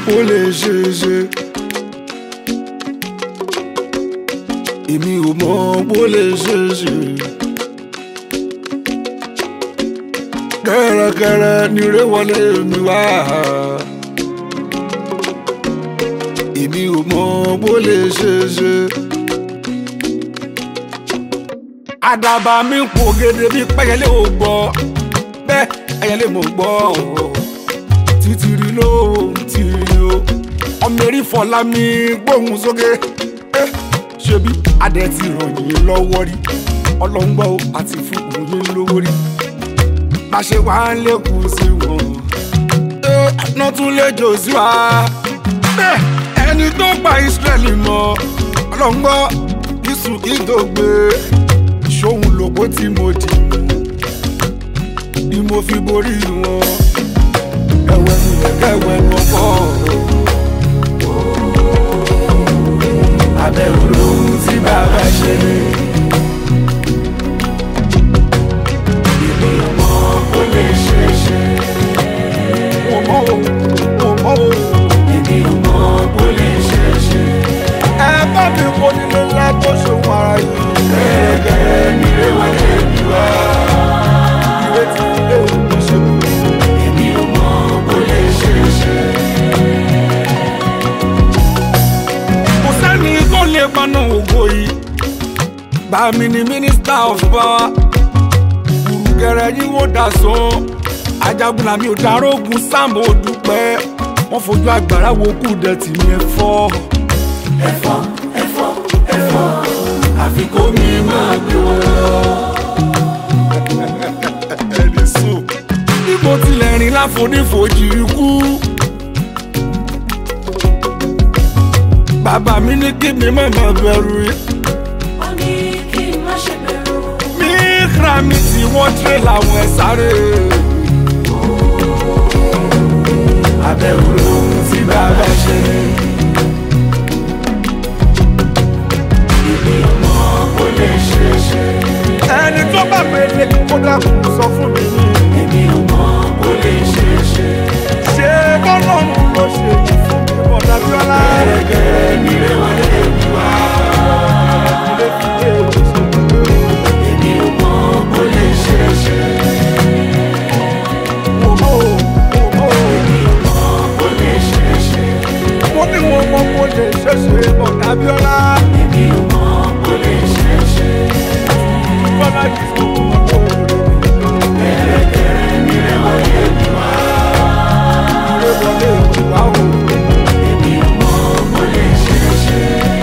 bó lè ṣe é ṣe. èmi ò mọ̀ bó lè ṣe é ṣe. kẹ́rẹ́kẹ́rẹ́ ni ré wọlé mi wá. èmi ò mọ̀ bó lè ṣe é ṣe. àdàbà mi ń pò gèdè bí pẹ́yẹlé ò gbọ́ bẹ́ẹ̀ ẹyẹlé mo gbọ́ ò títìrì ló tìrì o ọmọ eré fọlá mi gbóhùn sókè eh, ṣebí adẹ ti ràn yín lọ́wọ́ rí ọlọ́ngbọ́ àti fún yín lówó rí bá ṣe wá ń lékun sí wọn náà tún lè jò sí wa bẹ́ẹ̀ ẹni tó pa Ísírẹ́lì mọ́ ọlọ́ngbọ́ isu ìdògbé ṣóhun lòpó tí mo dì mú ni mo fi borí wọn ẹwẹ mi ẹkẹwẹ lọpọ. abẹ́rù lóhun tí bàbá ṣe ni. èmi ò mọ̀ bó lè ṣe é ṣe. mo mọ̀ o mo mọ̀ o. èmi ò mọ̀ bó lè ṣe é ṣe. ẹ bá mi kó nílé ńlá tó ṣe wọn ara yìí. gẹ́gẹ́ ní ewé mi wá. ìrètí ilé mi ṣe mú. èmi ò mọ̀ bó lè ṣe é ṣe. kò sẹ́ni tó lè paná ògo yìí. bàmí ni minister of power. kùrùkẹrẹ yìí wò dà sán. ajagun làmì ò darógun sáàmù ò dúpẹ́. wọ́n fojú agbára wo kù dẹ̀tì ní ẹ̀fọ́. ẹ̀fọ́ ẹ̀fọ́ ẹ̀fọ́ àfi kó mi máa gbé wọn lọ. ẹni sùn. bí mo tilẹ̀ rìn láfonífojì ikú. bàbá mi ní kí mi má má bẹ̀rù yìí. ó ní kí n má ṣe bẹ̀rù. mi kra mi tí wọ́n tẹ́ làwọn ẹ̀ sáré. abẹ́rù lóhun tí bàbá ṣe. èmi ò mọ̀ bó lè ṣe é ṣe. ẹni tó bá mẹ́lẹ̀ kó dákun sọ fún mi. èmi ò mọ̀ bó lè ṣe é ṣe. ṣé bọ́lọ́run ló ṣe yìí fún mi bọ̀dá bíọ́lá. gẹ́gẹ́ ni rẹ̀ wọlé mi wá. èmi ò mọ̀ bó lè ṣe é ṣe. Mo mọ̀ o, mo mọ̀ o. Èmi ò mọ̀ bó lè ṣe é ṣe. Mo ní mo mọ̀ bó lè ṣe é ṣe bọ̀dá bíọ́lá. Èmi ò mọ̀ bó lè ṣe é ṣe. Bọ́lá ti sọ fún mi kó o rẹ̀ mí. Gẹ́gẹ́ ni rẹ̀ wọlé mi wá. Rẹ̀ wọlé mi wá o. Èmi ò mọ̀ bó lè ṣe é ṣe.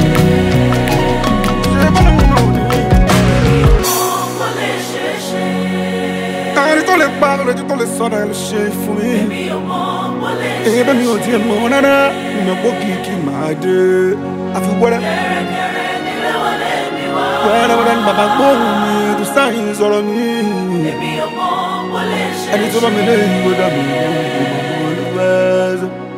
Ṣé bọ́lá mi náà ní? ó lè ṣe é ṣe. ẹni tó lè pa lójú tó lè sọ̀rọ̀ ẹ̀ ló ṣe fún mi. mi ò mọ̀ bó lè ṣe èyí bẹ́ẹ̀ mi ò tiẹ̀ mọ̀ rárá ìmọ̀ pé kìkì máa dé. àfi wẹ́rẹ́ kẹ́rẹ́kẹ́rẹ́ nílé wọlé mi wá. wẹ́rẹ́ wẹ́rẹ́ ni bàbá gbóhùn mi tó sáyìn sọ̀rọ̀ mi. mi ò mọ̀ bó lè ṣe é ṣe. ẹni tó bá mi lé ìwé dà mí ló ń gbọ́ mọ́ lọ́wọ́